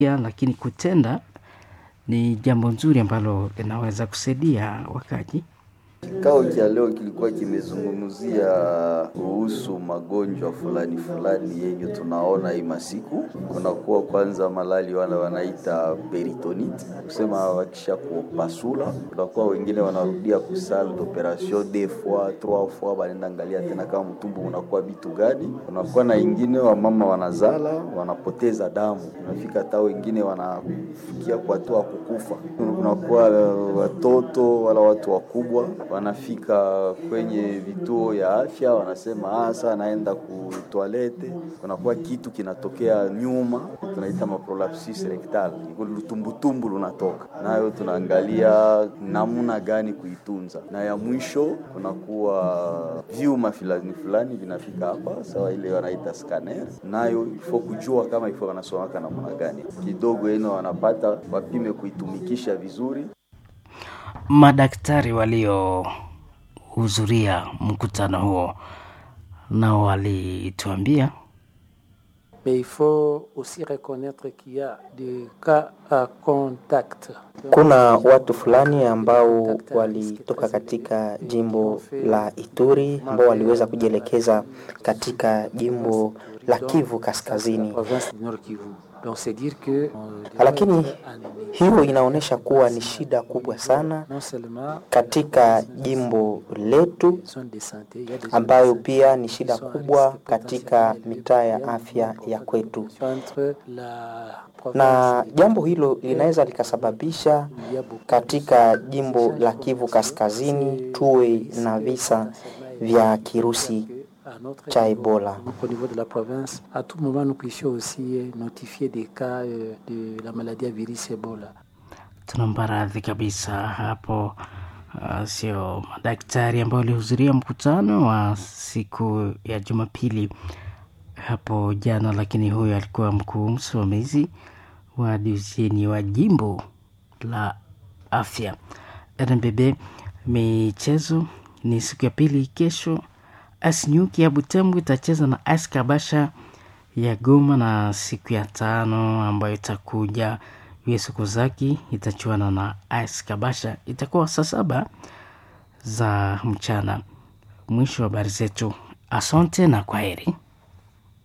lakini kutenda ni jambo nzuri ambalo linaweza kusaidia wakaji. Kikao cha leo kilikuwa kimezungumzia kuhusu magonjwa fulani fulani yenye tunaona hii masiku. Kunakuwa kwanza malali wala wanaita peritonite, kusema wakisha kupasula, kunakuwa wengine wanarudia ku salle d'operation deux fois trois fois, wanaenda angalia tena kama mtumbu unakuwa vitu gani. Kunakuwa na ingine wamama wanazala wanapoteza damu, unafika hata wengine wanafikia kwa hatua kukufa. Kunakuwa watoto wala watu wakubwa wanafika kwenye vituo ya afya wanasema asa anaenda ku toilette, kunakuwa kitu kinatokea nyuma, tunaita maprolapsus rectal, lutumbutumbu lunatoka nayo, tunaangalia namna gani kuitunza, na ya mwisho kunakuwa vyuma fulani fulani vinafika hapa, sawa ile wanaita scanner, nayo ifo kujua kama ifo wanasomaka namna gani, kidogo eno wanapata wapime kuitumikisha vizuri. Madaktari waliohudhuria mkutano huo nao walituambia Mais il faut aussi reconnaître qu'il y a des cas à contact. Kuna watu fulani ambao walitoka katika jimbo la Ituri ambao waliweza kujielekeza katika jimbo la Kivu Kaskazini. Province du Nord Kivu. Donc c'est dire que Lakini hiyo inaonyesha kuwa ni shida kubwa sana non seulement katika jimbo letu zone de santé, il y a des ambayo pia ni shida kubwa katika mitaa ya afya ya kwetu, entre la na province jambo hilo linaweza likasababisha il y a beaucoup katika jimbo la Kivu Kaskazini tuwe na visa vya kirusi à notre cha niveau. Ebola. Donc, au niveau de la province, à tout moment, nous puissions aussi euh, notifier des cas euh, de la maladie à virus Ebola. tunaomba radhi kabisa hapo. Uh, sio madaktari ambao walihudhuria mkutano wa siku ya Jumapili hapo jana, lakini huyo alikuwa mkuu msimamizi wa divisheni wa jimbo la afya RNBB. Michezo ni siku ya pili kesho. AS Nyuki ya Butembo itacheza na AS Kabasha ya Goma, na siku ya tano ambayo itakuja US Kozaki itachuana na AS Kabasha, itakuwa saa saba za mchana. Mwisho wa habari zetu, asante na kwaheri.